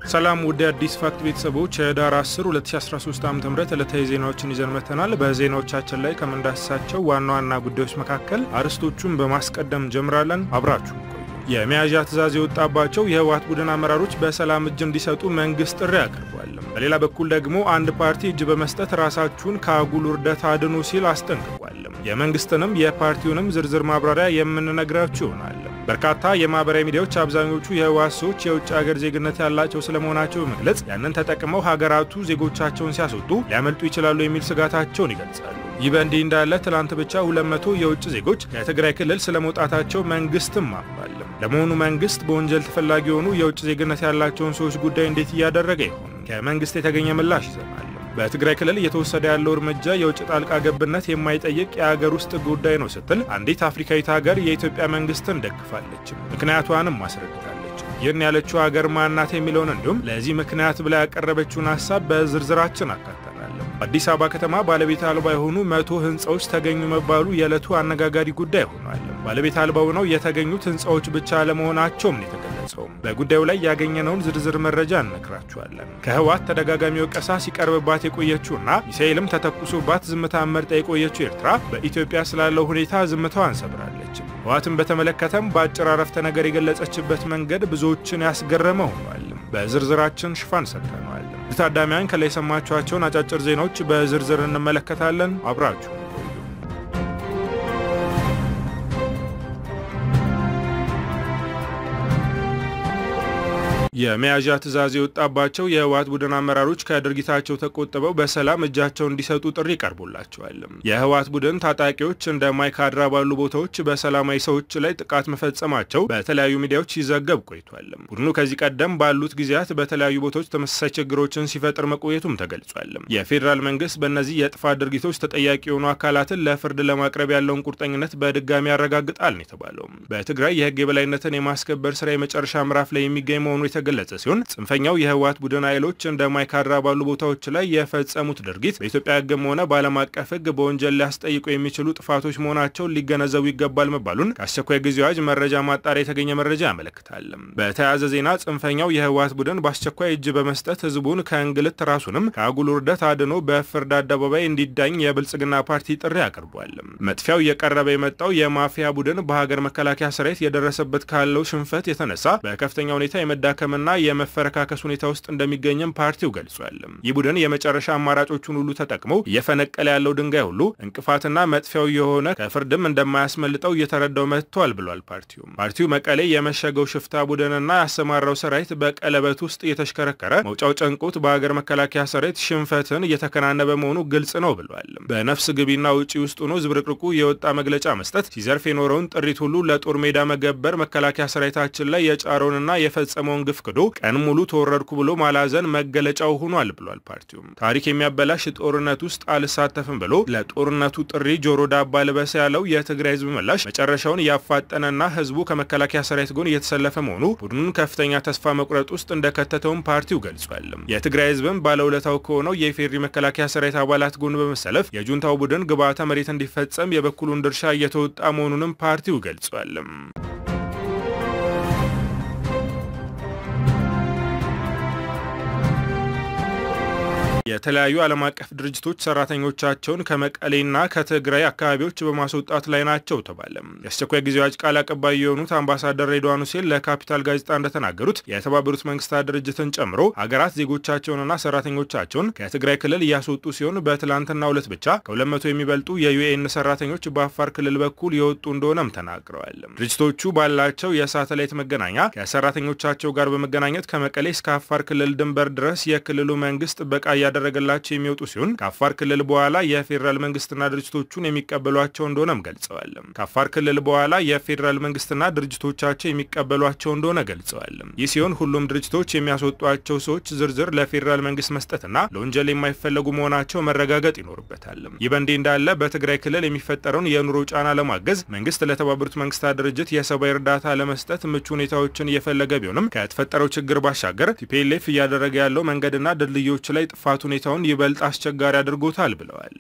ሰላም ውድ አዲስ ፋክት ቤተሰቦች ህዳር 10 2013 ዓ ም ዕለታዊ ዜናዎችን ይዘን መጥተናል። በዜናዎቻችን ላይ ከምንዳስሳቸው ዋና ዋና ጉዳዮች መካከል አርዕስቶቹን በማስቀደም እንጀምራለን። አብራችሁ ቆዩ። የመያዣ ትዕዛዝ የወጣባቸው የህወሓት ቡድን አመራሮች በሰላም እጅ እንዲሰጡ መንግስት ጥሪ አቅርቧል። በሌላ በኩል ደግሞ አንድ ፓርቲ እጅ በመስጠት ራሳችሁን ከአጉል ውርደት አድኑ ሲል አስጠንቅቋል። የመንግስትንም የፓርቲውንም ዝርዝር ማብራሪያ የምንነግራችሁ ይሆናል። በርካታ የማህበራዊ ሚዲያዎች አብዛኞቹ የህወሓት ሰዎች የውጭ ሀገር ዜግነት ያላቸው ስለመሆናቸው በመግለጽ ያንን ተጠቅመው ሀገራቱ ዜጎቻቸውን ሲያስወጡ ሊያመልጡ ይችላሉ የሚል ስጋታቸውን ይገልጻሉ። ይህ በእንዲህ እንዳለ ትላንት ብቻ 200 የውጭ ዜጎች ከትግራይ ክልል ስለመውጣታቸው መንግስትም አምኗል። ለመሆኑ መንግስት በወንጀል ተፈላጊ የሆኑ የውጭ ዜግነት ያላቸውን ሰዎች ጉዳይ እንዴት እያደረገ ይሆን? ከመንግስት የተገኘ ምላሽ ይዘናል። በትግራይ ክልል እየተወሰደ ያለው እርምጃ የውጭ ጣልቃ ገብነት የማይጠይቅ የሀገር ውስጥ ጉዳይ ነው ስትል አንዲት አፍሪካዊት ሀገር የኢትዮጵያ መንግስትን ደግፋለች። ምክንያቷንም አስረድታለች። ይህን ያለችው ሀገር ማናት የሚለውን እንዲሁም ለዚህ ምክንያት ብላ ያቀረበችውን ሀሳብ በዝርዝራችን አካተናል። አዲስ አበባ ከተማ ባለቤት አልባ የሆኑ መቶ ህንፃዎች ተገኙ መባሉ የዕለቱ አነጋጋሪ ጉዳይ ሆኗል። ባለቤት አልባ ሆነው የተገኙት ህንፃዎች ብቻ ለመሆናቸውም ነው የተገለጸው። በጉዳዩ ላይ ያገኘነውን ዝርዝር መረጃ እነግራችኋለን። ከህወሓት ተደጋጋሚ ወቀሳ ሲቀርብባት የቆየችውና ሚሳኤልም ተተኩሶባት ዝምታ መርጣ የቆየችው ኤርትራ በኢትዮጵያ ስላለው ሁኔታ ዝምታዋን ሰብራለች። ህወሓትን በተመለከተም በአጭር አረፍተ ነገር የገለጸችበት መንገድ ብዙዎችን ያስገረመ ሆኗል። በዝርዝራችን ሽፋን ሰጥተነዋል። ታዳሚያን ከላይ የሰማችኋቸውን አጫጭር ዜናዎች በዝርዝር እንመለከታለን። አብራችሁ የመያዣ ትዕዛዝ የወጣባቸው የህወሓት ቡድን አመራሮች ከድርጊታቸው ተቆጥበው በሰላም እጃቸውን እንዲሰጡ ጥሪ ቀርቦላቸዋል። የህወሓት ቡድን ታጣቂዎች እንደ ማይካድራ ባሉ ቦታዎች በሰላማዊ ሰዎች ላይ ጥቃት መፈጸማቸው በተለያዩ ሚዲያዎች ሲዘገብ ቆይቷል። ቡድኑ ከዚህ ቀደም ባሉት ጊዜያት በተለያዩ ቦታዎች ተመሳሳይ ችግሮችን ሲፈጥር መቆየቱም ተገልጿል። የፌዴራል መንግስት በእነዚህ የጥፋት ድርጊቶች ተጠያቂ የሆኑ አካላትን ለፍርድ ለማቅረብ ያለውን ቁርጠኝነት በድጋሚ ያረጋግጣል ነው የተባለው። በትግራይ የህግ የበላይነትን የማስከበር ስራ የመጨረሻ ምዕራፍ ላይ የሚገኝ መሆኑ የተገለጸ ሲሆን ጽንፈኛው የህወሓት ቡድን ኃይሎች እንደ ማይካድራ ባሉ ቦታዎች ላይ የፈጸሙት ድርጊት በኢትዮጵያ ህግም ሆነ በዓለም አቀፍ ህግ በወንጀል ሊያስጠይቁ የሚችሉ ጥፋቶች መሆናቸውን ሊገነዘቡ ይገባል መባሉን ከአስቸኳይ ጊዜ አዋጅ መረጃ ማጣሪያ የተገኘ መረጃ ያመለክታል። በተያያዘ ዜና ጽንፈኛው የህወሓት ቡድን በአስቸኳይ እጅ በመስጠት ህዝቡን ከእንግልት ራሱንም ከአጉል ውርደት አድኖ በፍርድ አደባባይ እንዲዳኝ የብልጽግና ፓርቲ ጥሪ አቅርቧል። መጥፊያው እየቀረበ የመጣው የማፊያ ቡድን በሀገር መከላከያ ሰራዊት የደረሰበት ካለው ሽንፈት የተነሳ በከፍተኛ ሁኔታ የመዳከ ና የመፈረካከስ ሁኔታ ውስጥ እንደሚገኝም ፓርቲው ገልጿል። ይህ ቡድን የመጨረሻ አማራጮቹን ሁሉ ተጠቅመው እየፈነቀለ ያለው ድንጋይ ሁሉ እንቅፋትና መጥፊያው የሆነ ከፍርድም እንደማያስመልጠው እየተረዳው መጥቷል ብሏል። ፓርቲው ፓርቲው መቀሌ የመሸገው ሽፍታ ቡድንና ያሰማራው ሰራዊት በቀለበት ውስጥ እየተሽከረከረ መውጫው ጨንቆት በሀገር መከላከያ ሰራዊት ሽንፈትን እየተከናነበ መሆኑ ግልጽ ነው ብሏል። በነፍስ ግቢና ውጪ ውስጥ ሆኖ ዝብርቅርቁ የወጣ መግለጫ መስጠት ሲዘርፍ የኖረውን ጥሪት ሁሉ ለጦር ሜዳ መገበር መከላከያ ሰራዊታችን ላይ የጫረውንና የፈጸመውን ግፍ ክዶ ቀን ሙሉ ተወረድኩ ብሎ ማላዘን መገለጫው ሆኗል ብሏል። ፓርቲውም ታሪክ የሚያበላሽ ጦርነት ውስጥ አልሳተፍም ብሎ ለጦርነቱ ጥሪ ጆሮ ዳባ ልበስ ያለው የትግራይ ህዝብ ምላሽ መጨረሻውን እያፋጠነና ህዝቡ ከመከላከያ ሰራዊት ጎን እየተሰለፈ መሆኑ ቡድኑን ከፍተኛ ተስፋ መቁረጥ ውስጥ እንደከተተውም ፓርቲው ገልጿል። የትግራይ ህዝብም ባለውለታው ከሆነው የኢፌዴሪ መከላከያ ሰራዊት አባላት ጎን በመሰለፍ የጁንታው ቡድን ግብዓተ መሬት እንዲፈጸም የበኩሉን ድርሻ እየተወጣ መሆኑንም ፓርቲው ገልጿል። የተለያዩ ዓለም አቀፍ ድርጅቶች ሰራተኞቻቸውን ከመቀሌና ከትግራይ አካባቢዎች በማስወጣት ላይ ናቸው ተባለ። የአስቸኳይ ጊዜ አዋጅ ቃል አቀባይ የሆኑት አምባሳደር ሬድዋን ሁሴን ለካፒታል ጋዜጣ እንደተናገሩት የተባበሩት መንግስታት ድርጅትን ጨምሮ ሀገራት ዜጎቻቸውንና ሰራተኞቻቸውን ከትግራይ ክልል እያስወጡ ሲሆን በትላንትናው ዕለት ብቻ ከ200 የሚበልጡ የዩኤን ሰራተኞች በአፋር ክልል በኩል የወጡ እንደሆነም ተናግረዋል። ድርጅቶቹ ባላቸው የሳተላይት መገናኛ ከሰራተኞቻቸው ጋር በመገናኘት ከመቀሌ እስከ አፋር ክልል ድንበር ድረስ የክልሉ መንግስት ጥበቃ እያደረገላቸው የሚወጡ ሲሆን ከአፋር ክልል በኋላ የፌዴራል መንግስትና ድርጅቶቹን የሚቀበሏቸው እንደሆነም ገልጸዋል። ከአፋር ክልል በኋላ የፌዴራል መንግስትና ድርጅቶቻቸው የሚቀበሏቸው እንደሆነ ገልጸዋል። ይህ ሲሆን ሁሉም ድርጅቶች የሚያስወጧቸው ሰዎች ዝርዝር ለፌዴራል መንግስት መስጠትና ለወንጀል የማይፈለጉ መሆናቸው መረጋገጥ ይኖርበታል። ይህ በእንዲህ እንዳለ በትግራይ ክልል የሚፈጠረውን የኑሮ ጫና ለማገዝ መንግስት ለተባበሩት መንግስታት ድርጅት የሰብአዊ እርዳታ ለመስጠት ምቹ ሁኔታዎችን እየፈለገ ቢሆንም ከተፈጠረው ችግር ባሻገር ቲፒኤልኤፍ እያደረገ ያለው መንገድና ድልድዮች ላይ ጥፋት ሁኔታውን ይበልጥ አስቸጋሪ አድርጎታል ብለዋል።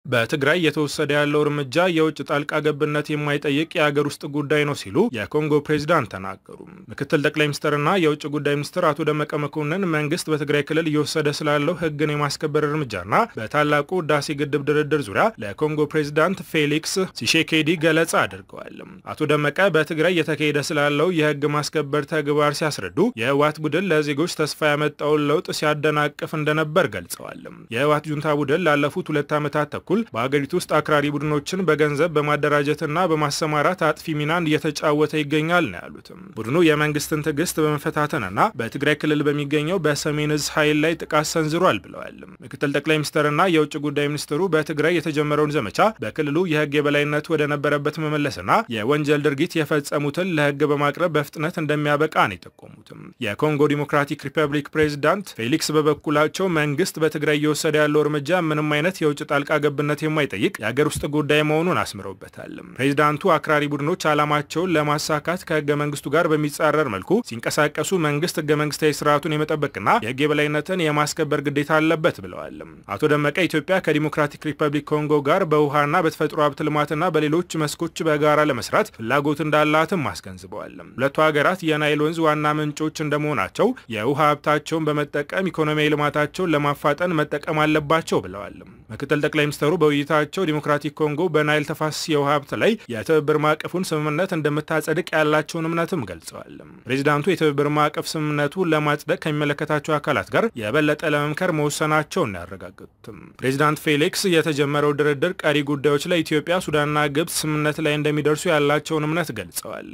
በትግራይ እየተወሰደ ያለው እርምጃ የውጭ ጣልቃ ገብነት የማይጠይቅ የአገር ውስጥ ጉዳይ ነው ሲሉ የኮንጎ ፕሬዚዳንት ተናገሩ። ምክትል ጠቅላይ ሚኒስትርና የውጭ ጉዳይ ሚኒስትር አቶ ደመቀ መኮንን መንግስት በትግራይ ክልል እየወሰደ ስላለው ሕግን የማስከበር እርምጃና በታላቁ ህዳሴ ግድብ ድርድር ዙሪያ ለኮንጎ ፕሬዚዳንት ፌሊክስ ሲሼኬዲ ገለጻ አድርገዋል። አቶ ደመቀ በትግራይ እየተካሄደ ስላለው የህግ ማስከበር ተግባር ሲያስረዱ የህወሓት ቡድን ለዜጎች ተስፋ ያመጣውን ለውጥ ሲያደናቅፍ እንደነበር ገልጸዋል። የህወሓት ጁንታ ቡድን ላለፉት ሁለት ዓመታት ተኩል በሀገሪቱ ውስጥ አክራሪ ቡድኖችን በገንዘብ በማደራጀትና በማሰማራት አጥፊ ሚናን እየተጫወተ ይገኛል ነው ያሉትም። ቡድኑ የመንግስትን ትዕግስት በመፈታተንና በትግራይ ክልል በሚገኘው በሰሜን እዝ ኃይል ላይ ጥቃት ሰንዝሯል ብለዋል። ምክትል ጠቅላይ ሚኒስትርና የውጭ ጉዳይ ሚኒስትሩ በትግራይ የተጀመረውን ዘመቻ በክልሉ የህግ የበላይነት ወደ ነበረበት መመለስና የወንጀል ድርጊት የፈጸሙትን ለህግ በማቅረብ በፍጥነት እንደሚያበቃ ነው የጠቆሙትም። የኮንጎ ዲሞክራቲክ ሪፐብሊክ ፕሬዚዳንት ፌሊክስ በበኩላቸው መንግስት በትግራይ እየወሰደ ያለው እርምጃ ምንም አይነት የውጭ ጣልቃ ገብነት የማይጠይቅ የሀገር ውስጥ ጉዳይ መሆኑን አስምረውበታል። ፕሬዚዳንቱ አክራሪ ቡድኖች ዓላማቸውን ለማሳካት ከህገ መንግስቱ ጋር በሚጻረር መልኩ ሲንቀሳቀሱ መንግስት ህገ መንግስታዊ ስርዓቱን የመጠበቅና የህግ የበላይነትን የማስከበር ግዴታ አለበት ብለዋል። አቶ ደመቀ ኢትዮጵያ ከዲሞክራቲክ ሪፐብሊክ ኮንጎ ጋር በውሃና በተፈጥሮ ሀብት ልማትና በሌሎች መስኮች በጋራ ለመስራት ፍላጎት እንዳላትም አስገንዝበዋል። ሁለቱ ሀገራት የናይል ወንዝ ዋና ምንጮች እንደመሆናቸው የውሃ ሀብታቸውን በመጠቀም ኢኮኖሚያዊ ልማታቸውን ለማፋጠን መጠቀም አለባቸው ብለዋል። ምክትል ጠቅላይ ሚኒስትሩ በውይይታቸው ዲሞክራቲክ ኮንጎ በናይል ተፋሰስ የውሃ ሀብት ላይ የትብብር ማዕቀፉን ስምምነት እንደምታጸድቅ ያላቸውን እምነትም ገልጸዋል። ፕሬዚዳንቱ የትብብር ማዕቀፍ ስምምነቱን ለማጽደቅ ከሚመለከታቸው አካላት ጋር የበለጠ ለመምከር መወሰናቸውን ያረጋገጡትም ፕሬዚዳንት ፌሊክስ የተጀመረው ድርድር ቀሪ ጉዳዮች ላይ ኢትዮጵያ፣ ሱዳንና ግብጽ ስምምነት ላይ እንደሚደርሱ ያላቸውን እምነት ገልጸዋል።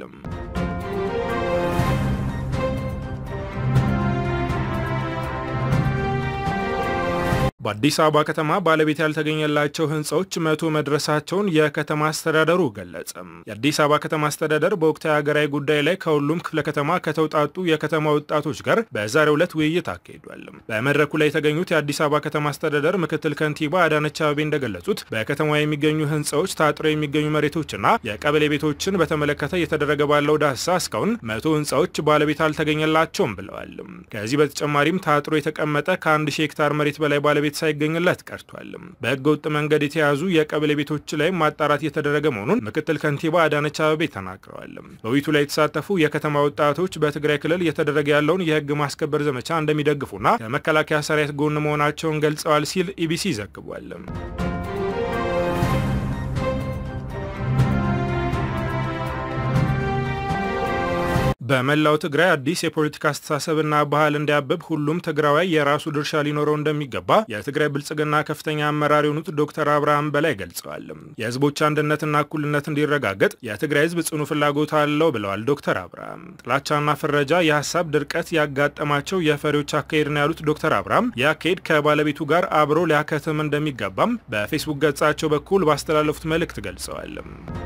በአዲስ አበባ ከተማ ባለቤት ያልተገኘላቸው ህንፃዎች መቶ መድረሳቸውን የከተማ አስተዳደሩ ገለጸ። የአዲስ አበባ ከተማ አስተዳደር በወቅታዊ ሀገራዊ ጉዳይ ላይ ከሁሉም ክፍለ ከተማ ከተውጣጡ የከተማ ወጣቶች ጋር በዛሬው ዕለት ውይይት አካሂዷል። በመድረኩ ላይ የተገኙት የአዲስ አበባ ከተማ አስተዳደር ምክትል ከንቲባ አዳነች አቤቤ እንደገለጹት በከተማ የሚገኙ ህንፃዎች፣ ታጥረው የሚገኙ መሬቶችና የቀበሌ ቤቶችን በተመለከተ እየተደረገ ባለው ዳሰሳ እስካሁን መቶ ህንፃዎች ባለቤት አልተገኘላቸውም ብለዋል። ከዚህ በተጨማሪም ታጥሮ የተቀመጠ ከአንድ ሺህ ሄክታር መሬት በላይ ባለቤት ሳይገኝለት ቀርቷል። በህገ ወጥ መንገድ የተያዙ የቀበሌ ቤቶች ላይ ማጣራት እየተደረገ መሆኑን ምክትል ከንቲባ አዳነች አቤቤ ተናግረዋል። በውይይቱ ላይ የተሳተፉ የከተማ ወጣቶች በትግራይ ክልል እየተደረገ ያለውን የህግ ማስከበር ዘመቻ እንደሚደግፉና ከመከላከያ ሰራዊት ጎን መሆናቸውን ገልጸዋል ሲል ኢቢሲ ዘግቧል። በመላው ትግራይ አዲስ የፖለቲካ አስተሳሰብና ባህል እንዲያብብ ሁሉም ትግራዋይ የራሱ ድርሻ ሊኖረው እንደሚገባ የትግራይ ብልጽግና ከፍተኛ አመራር የሆኑት ዶክተር አብርሃም በላይ ገልጸዋል። የህዝቦች አንድነትና እኩልነት እንዲረጋገጥ የትግራይ ህዝብ ጽኑ ፍላጎት አለው ብለዋል ዶክተር አብርሃም። ጥላቻና ፍረጃ፣ የሀሳብ ድርቀት ያጋጠማቸው የፈሪዎች አካሄድ ነው ያሉት ዶክተር አብርሃም ይህ አካሄድ ከባለቤቱ ጋር አብሮ ሊያከትም እንደሚገባም በፌስቡክ ገጻቸው በኩል ባስተላለፉት መልእክት ገልጸዋል።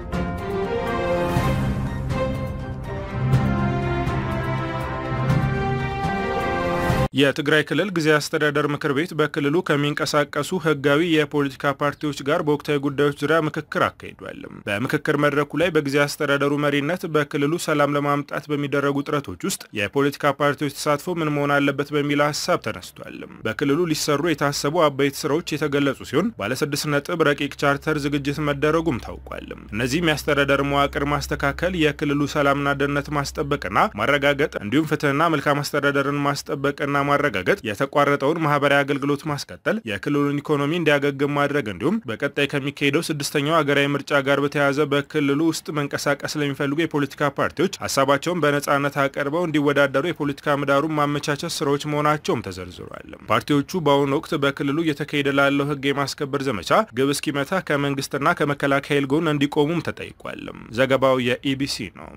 የትግራይ ክልል ጊዜያዊ አስተዳደር ምክር ቤት በክልሉ ከሚንቀሳቀሱ ህጋዊ የፖለቲካ ፓርቲዎች ጋር በወቅታዊ ጉዳዮች ዙሪያ ምክክር አካሂዷል። በምክክር መድረኩ ላይ በጊዜያዊ አስተዳደሩ መሪነት በክልሉ ሰላም ለማምጣት በሚደረጉ ጥረቶች ውስጥ የፖለቲካ ፓርቲዎች ተሳትፎ ምን መሆን አለበት በሚል ሀሳብ ተነስቷል። በክልሉ ሊሰሩ የታሰቡ አበይት ስራዎች የተገለጹ ሲሆን ባለስድስት ነጥብ ረቂቅ ቻርተር ዝግጅት መደረጉም ታውቋል። እነዚህም የአስተዳደር መዋቅር ማስተካከል፣ የክልሉ ሰላምና ደህንነት ማስጠበቅና ማረጋገጥ እንዲሁም ፍትህና መልካም አስተዳደርን ማስጠበቅና ማረጋገጥ የተቋረጠውን ማህበራዊ አገልግሎት ማስቀጠል፣ የክልሉን ኢኮኖሚ እንዲያገግም ማድረግ እንዲሁም በቀጣይ ከሚካሄደው ስድስተኛው ሀገራዊ ምርጫ ጋር በተያያዘ በክልሉ ውስጥ መንቀሳቀስ ለሚፈልጉ የፖለቲካ ፓርቲዎች ሀሳባቸውን በነጻነት አቀርበው እንዲወዳደሩ የፖለቲካ ምህዳሩን ማመቻቸት ስራዎች መሆናቸውም ተዘርዝሯል። ፓርቲዎቹ በአሁኑ ወቅት በክልሉ እየተካሄደ ላለው ህግ የማስከበር ዘመቻ ግብ እስኪመታ ከመንግስትና ከመከላከያ ኃይል ጎን እንዲቆሙም ተጠይቋል። ዘገባው የኢቢሲ ነው።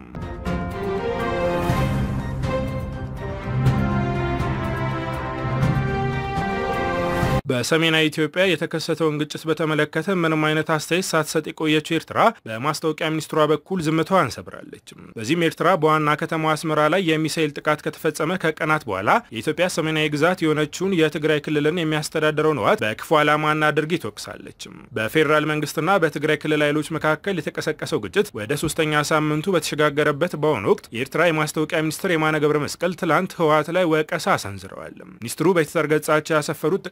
በሰሜናዊ ኢትዮጵያ የተከሰተውን ግጭት በተመለከተ ምንም አይነት አስተያየት ሳትሰጥ የቆየችው ኤርትራ በማስታወቂያ ሚኒስትሯ በኩል ዝምታዋን ሰብራለች። በዚህም ኤርትራ በዋና ከተማ አስመራ ላይ የሚሳኤል ጥቃት ከተፈጸመ ከቀናት በኋላ የኢትዮጵያ ሰሜናዊ ግዛት የሆነችውን የትግራይ ክልልን የሚያስተዳድረውን ህወሓት በክፉ ዓላማና ድርጊት ወቅሳለች። በፌዴራል መንግስትና በትግራይ ክልል ኃይሎች መካከል የተቀሰቀሰው ግጭት ወደ ሶስተኛ ሳምንቱ በተሸጋገረበት በአሁኑ ወቅት የኤርትራ የማስታወቂያ ሚኒስትር የማነ ገብረ መስቀል ትላንት ህወሓት ላይ ወቀሳ አሰንዝረዋል። ሚኒስትሩ በትዊተር ገጻቸው ያሰፈሩት ጥቅምት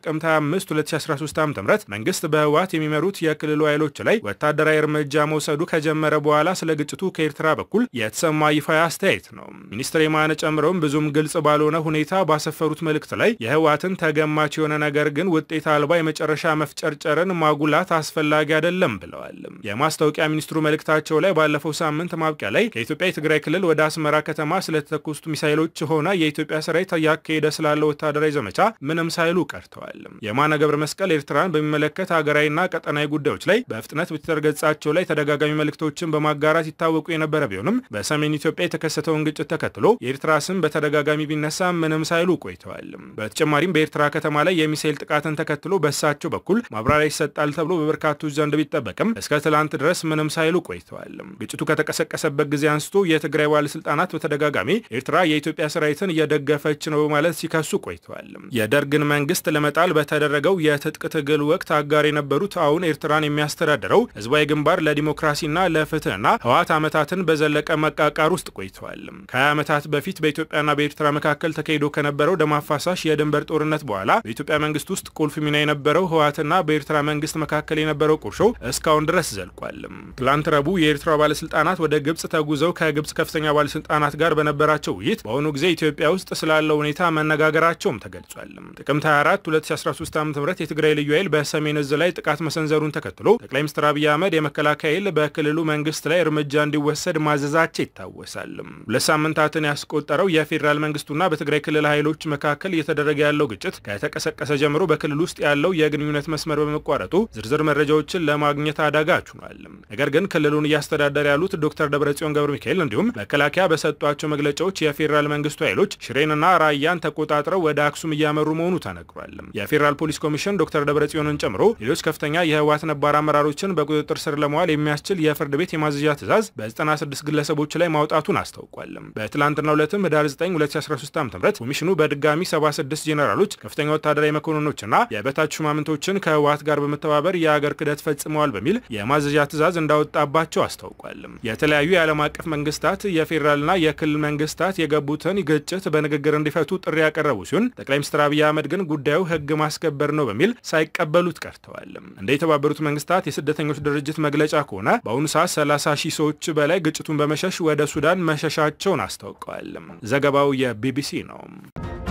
5 2013 ዓ.ም መንግስት በህወሓት የሚመሩት የክልሉ ኃይሎች ላይ ወታደራዊ እርምጃ መውሰዱ ከጀመረ በኋላ ስለ ግጭቱ ከኤርትራ በኩል የተሰማ ይፋዊ አስተያየት ነው። ሚኒስትር የማነ ጨምረውም ብዙም ግልጽ ባልሆነ ሁኔታ ባሰፈሩት መልእክት ላይ የህወሓትን ተገማች የሆነ ነገር ግን ውጤት አልባ የመጨረሻ መፍጨርጨርን ማጉላት አስፈላጊ አይደለም ብለዋል። የማስታወቂያ ሚኒስትሩ መልእክታቸው ላይ ባለፈው ሳምንት ማብቂያ ላይ ከኢትዮጵያ የትግራይ ክልል ወደ አስመራ ከተማ ስለተተኮሱት ሚሳይሎች ሆነ የኢትዮጵያ ሰራዊት እያካሄደ ስላለው ወታደራዊ ዘመቻ ምንም ሳይሉ ቀርተዋል። የማነ ገብረ መስቀል ኤርትራን በሚመለከት ሀገራዊና ቀጠናዊ ጉዳዮች ላይ በፍጥነት በትዊተር ገጻቸው ላይ ተደጋጋሚ መልእክቶችን በማጋራት ይታወቁ የነበረ ቢሆንም በሰሜን ኢትዮጵያ የተከሰተውን ግጭት ተከትሎ የኤርትራ ስም በተደጋጋሚ ቢነሳ ምንም ሳይሉ ቆይተዋል። በተጨማሪም በኤርትራ ከተማ ላይ የሚሳይል ጥቃትን ተከትሎ በእሳቸው በኩል ማብራሪያ ይሰጣል ተብሎ በበርካቶች ዘንድ ቢጠበቅም እስከ ትላንት ድረስ ምንም ሳይሉ ቆይተዋል። ግጭቱ ከተቀሰቀሰበት ጊዜ አንስቶ የትግራይ ባለስልጣናት በተደጋጋሚ ኤርትራ የኢትዮጵያ ሰራዊትን እየደገፈች ነው በማለት ሲከሱ ቆይተዋል። የደርግን መንግስት ለመጣል በተደረገው የትጥቅ ትግል ወቅት አጋር የነበሩት አሁን ኤርትራን የሚያስተዳድረው ህዝባዊ ግንባር ለዲሞክራሲና ለፍትህና ህወሓት ዓመታትን በዘለቀ መቃቃር ውስጥ ቆይተዋል። ከ20 ዓመታት በፊት በኢትዮጵያና በኤርትራ መካከል ተካሂዶ ከነበረው ደም አፋሳሽ የድንበር ጦርነት በኋላ በኢትዮጵያ መንግስት ውስጥ ቁልፍ ሚና የነበረው ህወሓትና በኤርትራ መንግስት መካከል የነበረው ቁርሾ እስካሁን ድረስ ዘልቋል። ትላንት ረቡዕ የኤርትራ ባለስልጣናት ወደ ግብጽ ተጉዘው ከግብጽ ከፍተኛ ባለስልጣናት ጋር በነበራቸው ውይይት በአሁኑ ጊዜ ኢትዮጵያ ውስጥ ስላለው ሁኔታ መነጋገራቸውም ተገልጿል። ጥቅምት 24 2013 ዓ ም የትግራይ ልዩ ኃይል በሰሜን እዝ ላይ ጥቃት መሰንዘሩን ተከትሎ ጠቅላይ ሚኒስትር አብይ አህመድ የመከላከያ ኃይል በክልሉ መንግስት ላይ እርምጃ እንዲወሰድ ማዘዛቸው ይታወሳል። ሁለት ሳምንታትን ያስቆጠረው የፌዴራል መንግስቱና በትግራይ ክልል ኃይሎች መካከል እየተደረገ ያለው ግጭት ከተቀሰቀሰ ጀምሮ በክልል ውስጥ ያለው የግንኙነት መስመር በመቋረጡ ዝርዝር መረጃዎችን ለማግኘት አዳጋች ሆኗል። ነገር ግን ክልሉን እያስተዳደረ ያሉት ዶክተር ደብረጽዮን ገብረ ሚካኤል እንዲሁም መከላከያ በሰጧቸው መግለጫዎች የፌዴራል መንግስቱ ኃይሎች ሽሬንና ራያን ተቆጣጥረው ወደ አክሱም እያመሩ መሆኑ ተነግሯል። የፌዴራል ፖሊስ ኮሚሽን ዶክተር ደብረጽዮንን ጨምሮ ሌሎች ከፍተኛ የህወሓት ነባር አመራሮችን በቁጥጥር ስር ለመዋል የሚያስችል የፍርድ ቤት የማዘዣ ትዕዛዝ በ96 ግለሰቦች ላይ ማውጣቱን አስታውቋል። በትላንትናው ዕለትም ህዳር 9 2013 ዓ ም ኮሚሽኑ በድጋሚ 76 ጄኔራሎች፣ ከፍተኛ ወታደራዊ መኮንኖችና የበታች ሹማምንቶችን ከህወሓት ጋር በመተባበር የአገር ክህደት ፈጽመዋል በሚል የማዘዣ ትዕዛዝ እንዳወጣባቸው አስታውቋል። የተለያዩ የዓለም አቀፍ መንግስታት የፌዴራልና የክልል መንግስታት የገቡትን ግጭት በንግግር እንዲፈቱ ጥሪ ያቀረቡ ሲሆን ጠቅላይ ሚኒስትር አብይ አህመድ ግን ጉዳዩ ህግ ማስከበር ነው በሚል ሳይቀበሉት ቀርተዋል። እንደ የተባበሩት መንግስታት የስደተኞች ድርጅት መግለጫ ከሆነ በአሁኑ ሰዓት 30 ሺህ ሰዎች በላይ ግጭቱን በመሸሽ ወደ ሱዳን መሸሻቸውን አስታውቀዋል። ዘገባው የቢቢሲ ነው።